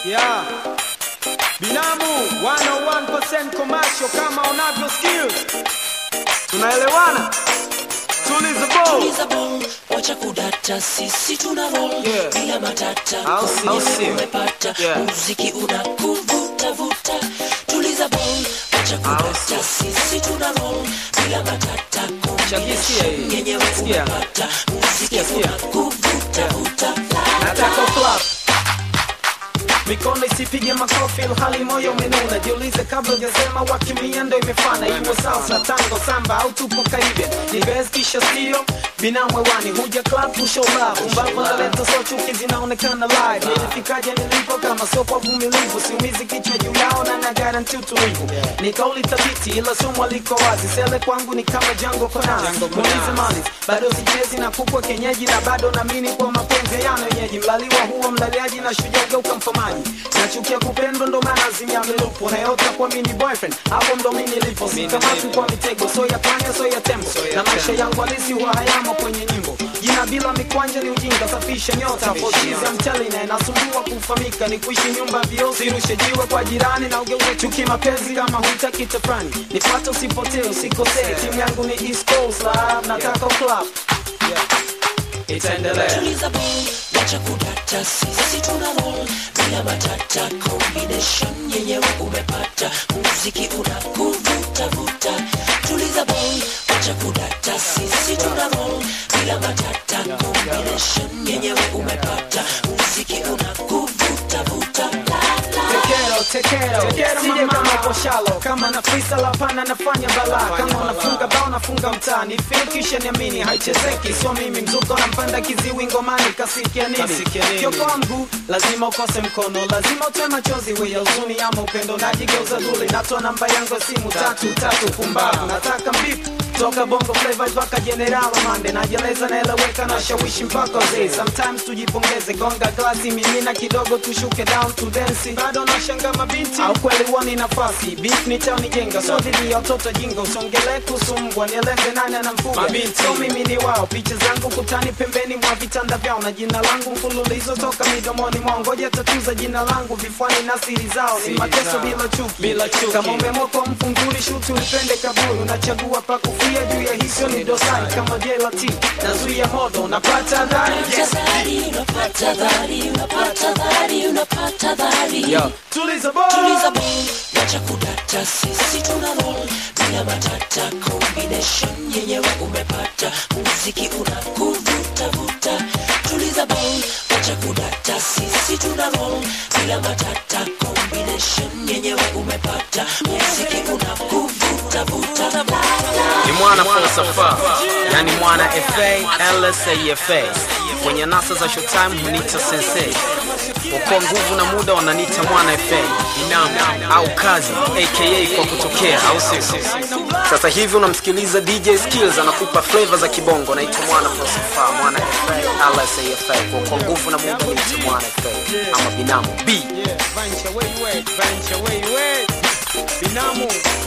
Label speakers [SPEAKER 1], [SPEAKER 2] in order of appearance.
[SPEAKER 1] Yeah. Binamu 101% commercial kama unavyo skills. Tunaelewana? Tuliza ball.
[SPEAKER 2] Tuliza ball, wacha kudata, sisi tuna roll
[SPEAKER 1] Yeah.
[SPEAKER 2] bila matata,
[SPEAKER 1] Au si- au
[SPEAKER 2] Kombi
[SPEAKER 1] si.
[SPEAKER 2] umepata,
[SPEAKER 1] Yeah.
[SPEAKER 2] muziki unakuvuta vuta. Tuliza ball, wacha kudata, sisi tuna roll bila matata,
[SPEAKER 1] Shakisikia hii.
[SPEAKER 2] combination yenyewe
[SPEAKER 1] Sikia.
[SPEAKER 2] umepata, muziki
[SPEAKER 1] Sikia, sikia.
[SPEAKER 2] unakuvuta vuta.
[SPEAKER 1] Nataka clap. Mikono isipige makofi ilhali moyo umenuna. Jiulize kabla hujasema wakimia ndo imefana. Iwe salsa, tango, samba au tupo Caribbean. Ni best kisha sio binamu hewani. Huja club to show love. Umbavu naleta so chuki zinaonekana live. Nilifikaje nilipo kama sio kwa vumilivu. Siumizi kichwa juu yao na na guarantee utulivu. Ni kauli thabiti ila somo liko wazi. Sele kwangu ni kama jango konazi. Muulize Malis, bado sichezi na kukwa kenyeji na bado naamini kwa mapenzi yana wenyeji. Mlaliwa huwa mlaliaji na shujaa geuka mfamaji. Nachukia kupendwa ndo maana azimia milupo. Nayota kwa mini boyfriend, hapo ndo mimi nilipo. Sikamati kwa mitego, so ya panya so ya tembo. Na maisha yangu halisi huwa hayamo kwenye nyimbo. Jina bila mikwanja ni ujinga, safisha nyota. Foshiza mchali na inasumbua kufahamika. Ni kuishi nyumba vioo, sirushe jiwe kwa jirani na ugeuze chuki mapenzi kama hutaki tafrani. Nifuate usipotee, usikosee. Timu yangu ni East Coast Lab, nataka club. Itaendelea.
[SPEAKER 2] Tuliza ball, wacha kudata, sisi tuna roll bila matata, combination yenyewe umepata, muziki unakuvuta vuta. Tuliza ball, wacha kudata, sisi tuna roll bila matata, combination yenyewe umepata, muziki unakuvuta vuta. La, la.
[SPEAKER 1] Tekero, tekero, tekero sije kama poshalo kama na frisa la pana nafanya balaa kama unafunga bao nafunga mtaani feel kisha niamini haichezeki sio mimi mzuko nampanda kiziwi ngomani kasikia nini kiokoa mguu lazima ukose mkono lazima utoe machozi we ya huzuni ama upendo najigeuza duli natoa namba yangu ya simu tatu tatu pumbavu nataka mbip toka bongo flavor mpaka general mande najeleza naeleweka na shawishi mpaka wazee sometimes tujipongeze gonga glasi mimina kidogo tushuke down to dance bado nashanga mabinti au kweli wani nafasi beef ni chao nijenga so dhidi ya watoto jinga usongele kusumbwa nieleze nani anamfuga so mimi ni wao picha zangu kutani pembeni mwa vitanda vyao na jina langu mfululizo toka midomoni mwao ngoja tatuza jina langu vifuani na siri zao ni mateso bila chuki bila chuki kama umeamua kwa mfunguri shuti ulipende kaburi unachagua pa kufia juu ya hizo ni dosari kama jelati nazuia moto unapata dhari yes.
[SPEAKER 2] Dhari, unapata dhari, unapata dhari, unapata dhari.
[SPEAKER 1] Yo, tuliza boy.
[SPEAKER 2] Tuliza ball, wacha kudata, sisi tuna roll bila matata, combination yenyewe umepata, muziki unakuvuta vuta. Tuliza ball, wacha kudata, sisi tuna roll bila matata, combination yenyewe umepata, muziki unakuvuta vuta. La, la.
[SPEAKER 3] ni mwana falsafa yani mwana fa lsafa kwenye nasa za showtime hunita sensei wakoa nguvu na muda wananita mwana fa inam au kazi aka kwa kutokea au sio sasa hivi unamsikiliza dj skills anakupa flavor za kibongo naitwa mwana falsafa mwana fa lsafa wakoa nguvu na muda naita mwana fa ama binamu b
[SPEAKER 1] Yeah, Vancha, where you at? Vancha, where you at? Binamu